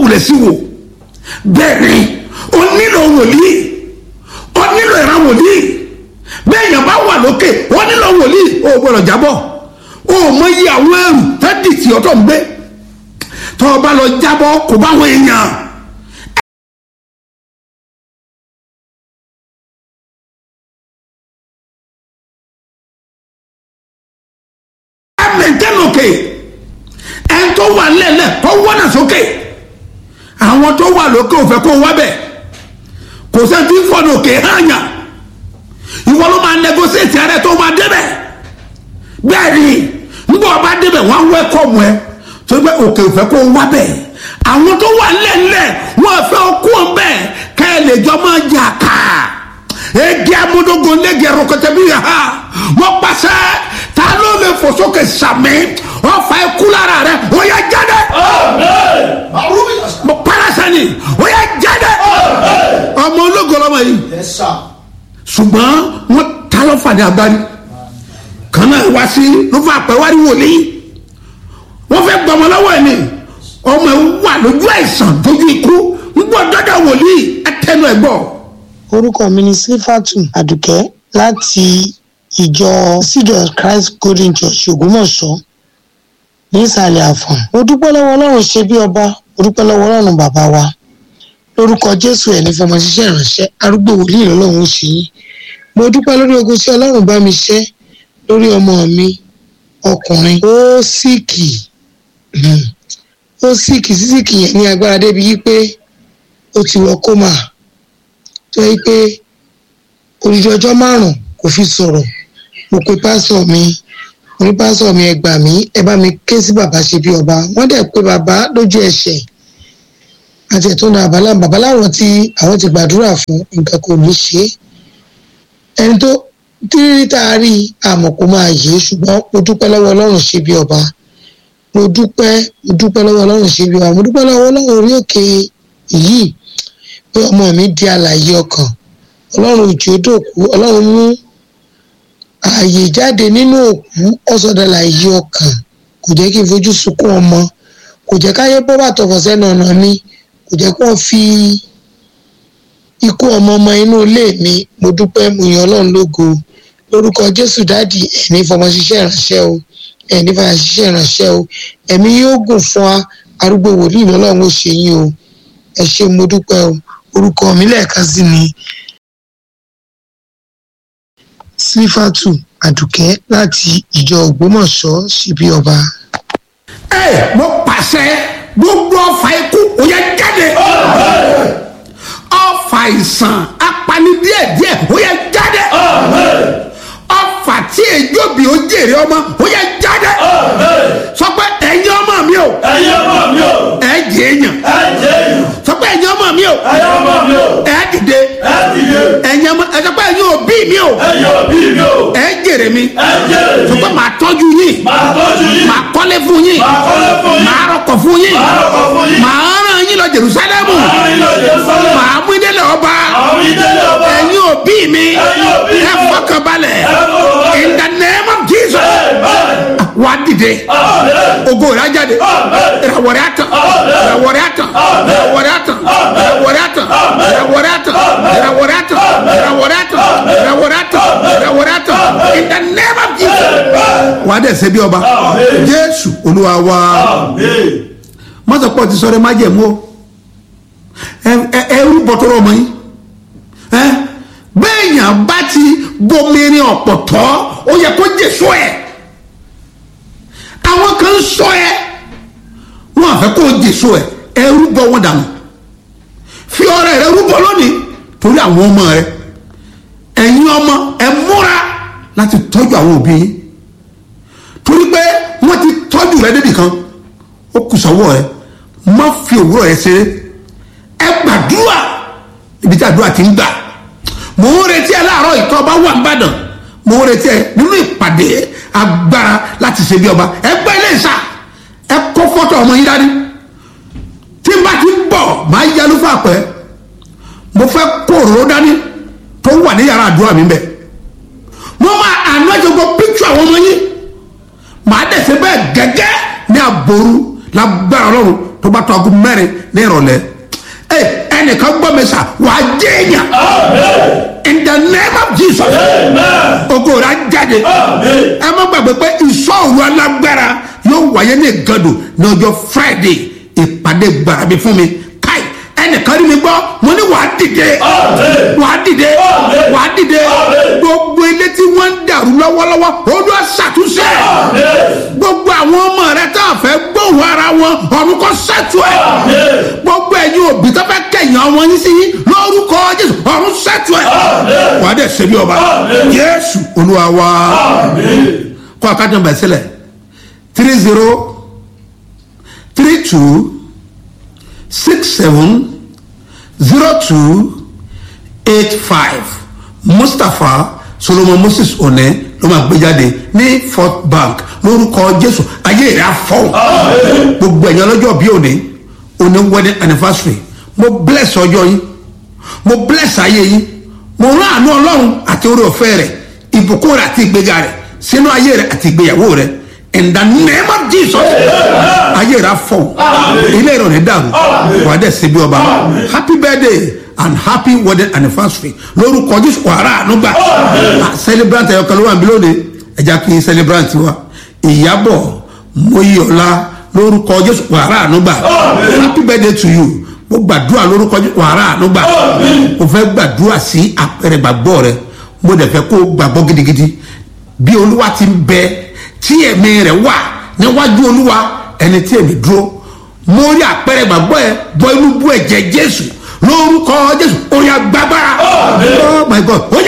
kulẹ̀ sí wò bẹ́ẹ̀ ni o nílò wòlíì o nílò ìran wòlíì bẹ́ẹ̀ yẹn bá wà lókè o nílò wòlíì o gbọ́dọ̀ jábọ̀ o mọ iye àwọn ẹrù tẹ́tì tí ọtọ̀ ń gbé tọ́ ọ bá lọ jábọ̀ kò bá wọn èèyàn. ẹ mẹ̀ntẹ́ lókè ẹ̀ tó wà lẹ́lẹ̀ tó wọ́nà sókè àwọn tó wà lókè ò fẹ́ kó wá bẹ̀ kò sẹ́ni tí ń fọ́nà òkè hànyà ìwọ ló máa negotiate ara ẹ tó máa débẹ̀ bẹ́ẹ̀ ni nígbà wọ́n bá débẹ̀ wọ́n á welcome ẹ tó gbé òkè ò fẹ́ kó wá bẹ̀ àwọn tó wà lẹ́lẹ̀ wọ́n fẹ́ kó bẹ̀ ká ẹ lè jọ máa jà ká egi amúdógún lẹ́gì ẹ̀rọ̀kọ̀tẹ̀ bí ha wọ́n pàṣẹ ta ló lè fò sókè sàmì wọ́n fa ikú lára rẹ̀ ó yẹ jáde mo parasa ni ó yẹ jáde ọmọ ológo lọmọ yìí ṣùgbọ́n wọ́n ta ló fàdé agbárí kan náà wá sí ló fà pẹ́ wárí wòlíì wọ́n fẹ́ gbọmọ lọ́wọ́ ẹ̀ ni ọmọ ẹ̀ wà lójú àìsàn dojú ikú ń gbọ́ dọ́dọ̀ wòlíì ẹ tẹnu ẹ̀ gbọ́ orúkọ mi ni sífàtù àdùkẹ́ láti ìjọ seed of christ golden church ògbómọ̀ṣọ́ ní ìsàlẹ̀ àfọ̀n mo dúpẹ́ lọ́wọ́ ọlọ́run ṣe bí ọba mo dúpẹ́ lọ́wọ́ ọlọ́run bàbá wa lórúkọ jésù ẹ̀ ní fọmọ ṣiṣẹ́ ìránṣẹ́ arúgbó wòlíì lọ́lọ́run ṣe yín mo dúpẹ́ lórí ogun tí ọlọ́run bá mi ṣẹ́ lórí ọmọ mi ọkùnrin ó síìkì ó síìkì sísìkì yẹn ní agbára débi yí pé ó ti wọ kómà tó yẹ pé odidi ọjọ́ márùn-ún kò fi sọ̀rọ̀ mo pe pásọ̀ mi mo ní pásọ̀ mi ẹ gbà mí ẹ bá mi ké sí bàbá ṣe bí ọba wọ́n dẹ̀ pé bàbá lójú ẹsẹ̀ àti ẹ̀tọ́ náà bàbá bàbá láwọn tí àwọn ti gbàdúrà fún nǹkan kò ní ṣe é ẹni tó tírírí tá a rí àmọ̀ kó máa yé ṣùgbọ́n mo dúpẹ́ lọ́wọ́ ọlọ́run ṣe bí ọba mo dúpẹ́ mo dúpẹ́ lọ́wọ́ ọlọ́run ṣe bí ọba mo dúpẹ́ lọ́wọ́ ọlọ́run orí òkè yìí pé ọmọ mi di àlàyé ọkàn ọlọ́run òjò dòkú ọlọ́run mú ààyè jáde nínú òkú ọ̀sọ̀dọ̀ àlàyé ọkàn kò jẹ́ kí n fojú sunkún ọmọ kò jẹ́ káyé bọ́ bàtọ̀ fọ̀ sẹ́nu ọ̀nà mi kò jẹ́ kí wọ́n fi ikú ọmọ ọmọ inú ilé mi mo dúpẹ́ mo yan ọlọ́run lógo lórúkọ jésù dáàdì ẹ̀ní fọmọ ṣiṣẹ́ ìránṣẹ́ o ẹ̀ní fọmọ ṣiṣẹ́ ìránṣẹ́ o ẹ̀mí yóò gùn fún wa arúgbó wòlíì lọ́lọ́run ó ṣe yín o ẹ ṣé mo dúpẹ́ o orúkọ mi lẹ́ẹ̀kan sí ni sífàtù àdùkẹ́ láti ìjọ ògbómọ̀ṣọ́ síbí ọba. ẹ mo pàṣẹ gbogbo ọfà ikú ó yẹ jáde ọfà àìsàn apani díẹ̀díẹ̀ ó yẹ jáde ọfà tí èjòbí ó jèrè ọmọ ó yẹ jáde sọ pé ẹ̀yin ọmọ mi o ẹ̀yin ọmọ mi o ẹ jẹ èèyàn ẹ jẹ́ èèyàn sọ pé ẹ̀yin ọmọ mi o ẹ̀yin ọmọ mi o ẹ dìde ẹ dìde ẹ̀yin ọmọ ẹ sọ pé ẹ̀yin òbí mi o ẹ̀yin òbí mi o ẹ jèrè mi ẹ jẹ́ sọ èmi pé màá tọ́jú yín máa tọ́jú yín màá kọ́lé fún yín máa kọ́lé fún yín màá rọkọ̀ fún yín máa rọ̀kọ̀ fún yín màá ràn yín lọ Jerúsálẹ́mù máa rìn lọ Jerusalem màá mú ìdílé ọba àwọn ìdílé ọba ẹ̀yin òbí mi ẹ̀yin òbí mi ẹ fọkànbalẹ̀ ẹ fọkànbalẹ̀. in the name of Jesus Amen. wàá dìde Amen. ògo rẹ̀ á jáde Amen. ìràwọ̀ rẹ̀ á tàn Amen. ìràwọ̀ rẹ̀ á tàn Amen. ìràwọ̀ rẹ̀ á tàn ìràwọ̀ rẹ̀ á tàn ìràwọ̀ rẹ̀ á tàn ìràwọ̀ rẹ̀ á tàn ìràwọ̀ rẹ̀ á tàn ìràwọ̀ rẹ̀ á tàn ìràwọ̀ rẹ̀ á tàn in the name of Jesus wàá dẹ̀ ṣe bí ọba Amen. Jésù Olúwa wa Amen. mọ́tòpọ̀ ti sọ̀rọ̀ má jẹ̀mú o ẹrú bọ̀tọ̀rọ̀ ọmọ yín bẹ́ẹ̀ yàn bá ti bomirin ọ̀pọ̀tọ́ ó yẹ kó jèso ẹ̀ àwọn kan sọ ẹ wọn àfẹ́ kó jèso ẹ̀ ẹrú bọ̀ wọn dànù fi ọrẹ rẹ rúbọ lónìí torí àwọn ọmọ rẹ ẹ̀yin ọmọ ẹ múra láti tọ́jú àwọn òbí yín torí pé wọ́n ti tọ́jú rẹ débì kan ó kù sọ́wọ́ rẹ má fi òwúrọ̀ rẹ ṣeré ẹ gbàdúrà ibi tí àdúrà ti ń gbà mò ń retí ẹ láàárọ̀ ìtọ́ ọba wà nìbàdàn mò ń retí ẹ nínú ìpàdé agbára láti ṣe bí ọba ẹ gbọ́ ilé ìsà ẹ kó fọ́tò ọmọ yín dání tí n bá ti ń bọ̀ máa yálù fún àpẹ́ mo fẹ́ kó òróró dání tó wà ní yàrá àdúrà mi bẹ̀ mo máa àná ìjọba píkṣọ àwọn ọmọ yín màá dẹ̀ ṣe bẹ́ẹ̀ gẹ́gẹ́ ní àbòrú lágbára ọlọ́run tó bá tó aago mẹ́rin ní ìrọ̀lẹ́ ẹ ẹnìkan gbọ́ mi sà wà á jẹ́ èèyàn in the name of jesus ogo rà jáde ẹ má gbàgbé pé ìṣòro alágbára yóò wáyé ní ìgàdùn ní ọjọ́ friday ìpàdé gbàrà mi fún mi káì ẹnìkan rí mi gbọ́ mo ní wàá dìde wàá dìde wàá dìde gbogbo ilé tí wọ́n ń dàrú lọ́wọ́lọ́wọ́ olú ṣàtúnṣe gbogbo àwọn ọmọ rẹ tá a fẹ́ gbóhùn ara wọn ọ̀run kọ́ ṣètò ẹ̀ gbogbo ẹ̀yin òbí tó fẹ́ kẹ̀yìn ọmọ yín sí yín lórúkọ jésù ọ̀run ṣètò ẹ̀ wàá dẹ̀ ṣe bí ọba jésù olúwa wa kọ́ àkájọ bẹ̀ sílẹ̀ three zero three two six seven zero two eight five mustapha solomon moses one ló máa gbé jáde ní fort bank lórúkọ jésù ayé rẹ afọwọ gbogbo ẹ̀yàn ọlọ́jọ́ bí òní òní wedding anniversary mo bless ọjọ́ yín mo bless ayé yín mo rán àánú ọlọ́run àti orí ọ̀fẹ́ rẹ̀ ìbùkún rẹ̀ àti ìgbéga rẹ̀ sínú ayé rẹ̀ àti ìgbéyàwó rẹ̀ in the name of jesus ayé rẹ afọ ilé ìrọ̀lẹ́ dàrú wà á dẹ̀ ṣe bí ọba happy birthday and happy wedding anniversary lórúkọ jésù wàrà ànúgbà celebrant ẹ̀yọkàn ló wà níbí lónìí ẹ̀já kí n celebrant wa ìyàbọ̀ mọ́yọ̀lá lórúkọ jésù wàrà ànúgbà happy birthday to you mo gbàdúrà lórúkọ jésù wàrà ànúgbà mo fẹ́ gbàdúrà sí àpẹẹrẹ gbàgbọ́ rẹ mo dẹ̀ fẹ́ kó gbàgbọ́ gidigidi bí olúwa ti ń bẹ tí ẹ̀mí rẹ̀ wà níwájú olúwa ẹni tí èmi dúró mo rí àpẹẹrẹ gbàgbọ́ ẹ bọ inú bú ẹ̀jẹ̀ jésù lórúkọ jésù orin agbábára oh my god ó